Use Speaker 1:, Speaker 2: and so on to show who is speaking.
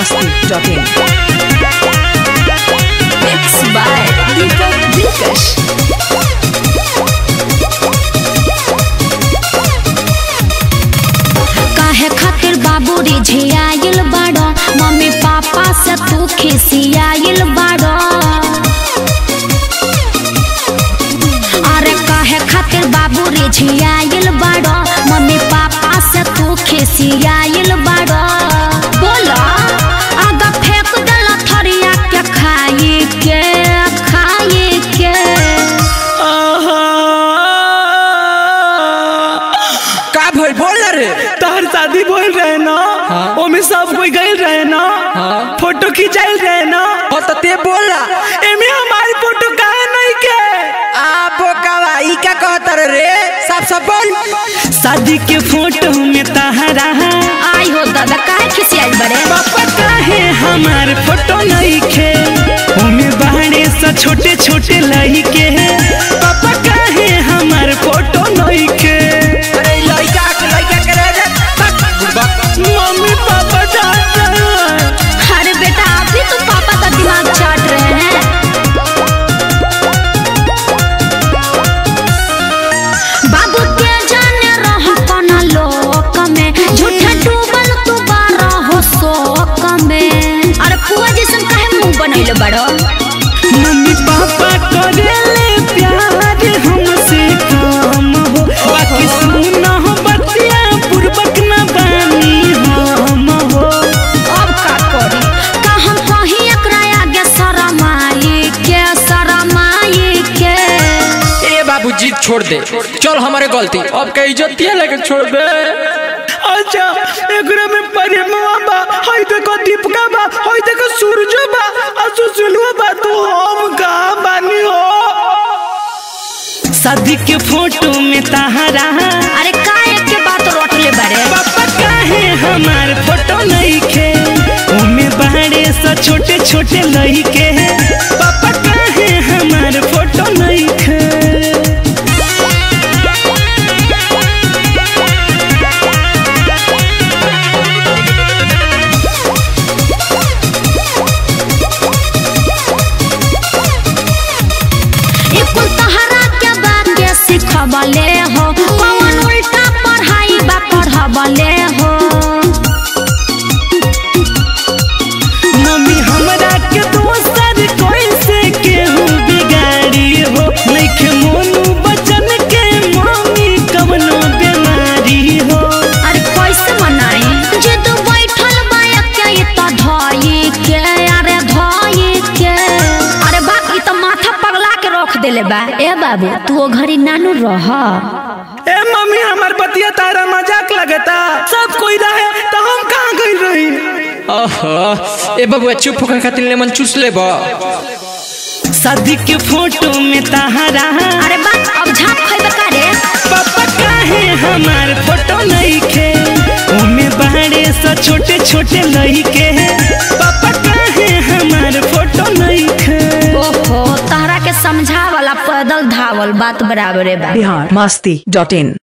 Speaker 1: masti.in.
Speaker 2: Mixed by Deepak Dilkash.
Speaker 3: काहे खातिर बाबू रे झियाइल बाड़ो मम्मी पापा से तू खिसियाइल बाड़ो अरे काहे खातिर बाबू रे झियाइल बाड़ो मम्मी पापा से तू खिसियाइल बाड़ो बोलो आगा फेंक देला थरिया के खाई के खाई के
Speaker 4: का भइल बोल ना रे
Speaker 5: तहर शादी बोल रहे ना ओमे सब कोई गए रहे ना फोटो खिंचाइल रहे ना
Speaker 4: हो तो ते बोल ना
Speaker 5: एमे हमारी फोटो काहे नहीं के
Speaker 4: आ बोकावा ई का कहत रे सब सब बोल
Speaker 5: शादी के फोटो में तहरा
Speaker 3: आई हो दादा काहे खिसियाइल बड़े
Speaker 5: पापा काहे हमार फोटो नहीं खे ओमे बाहरे से छोटे छोटे लइके पापा काहे हमार फोटो नहीं खे
Speaker 4: अरे लइका के लइका के रे रे तक बुड़बक
Speaker 5: मम्मी पापा डांट रहे हैं
Speaker 3: अरे बेटा आप भी तो पापा का दिमाग चाट रहे हैं बाबू के जाने रह कौन लोक में झूठे डूबल तू बारह हो शोक में अरे पुआ जैसन काहे मुंह बनैले बड़ो
Speaker 5: मम्मी पापा करेले प्यार हमसे काम हो बाकी सुना हो बतिया पूर्वक न बानी हम हो
Speaker 3: अब का करी का हम कहीं एकरा आगे शरमाई के शरमाई के
Speaker 4: ए बाबू जीत छोड़ दे चल हमारे गलती अब के इज्जत दिया लेके छोड़ दे
Speaker 5: अच्छा एकरा में प्रेमवा बा हई देखो दीपका बा हई देखो सूरज बा आ सुसुलवा बा तो हम का बानी हो शादी के फोटो में तहरा
Speaker 3: अरे काहे के बात रोटले बड़े
Speaker 5: पापा काहे हमार फोटो नहीं खे ओमे बाहरे से छोटे छोटे लइके पापा काहे हमार फोटो नहीं खे
Speaker 3: ई कुल तहरा के बात के सिखबले हो कौन उल्टा पढ़ाई बा पढ़बले हो
Speaker 5: मम्मी हमरा के दोसर कोई से केहू बिगाड़ी हो नइखे मोनू बचन के मम्मी कवनो बीमारी हो
Speaker 3: अरे कैसे मनाई जे तू बैठल बा के ई त धई के अरे धई के अरे बाप ई त माथा पगला के रख देले बा ए बाबू तू ओ घड़ी नानू रह
Speaker 5: ए मम्मी हमार बतिया तारा मजाक लगता सब कोई रहे तो हम कहाँ गई रही
Speaker 4: ओहो ए बबुआ चुप होकर खातिर लेमन चूस ले बा
Speaker 5: शादी के फोटो में तहरा
Speaker 3: अरे बाप अब झाप खइबे का रे
Speaker 5: पापा काहे हमार फोटो नहीं खे ओमे बाहरे से छोटे छोटे लइके पापा काहे हमार फोटो नहीं खे
Speaker 3: ओहो तहरा के समझा वाला पैदल धावल बात बराबरे बा
Speaker 1: Bihar masti.in.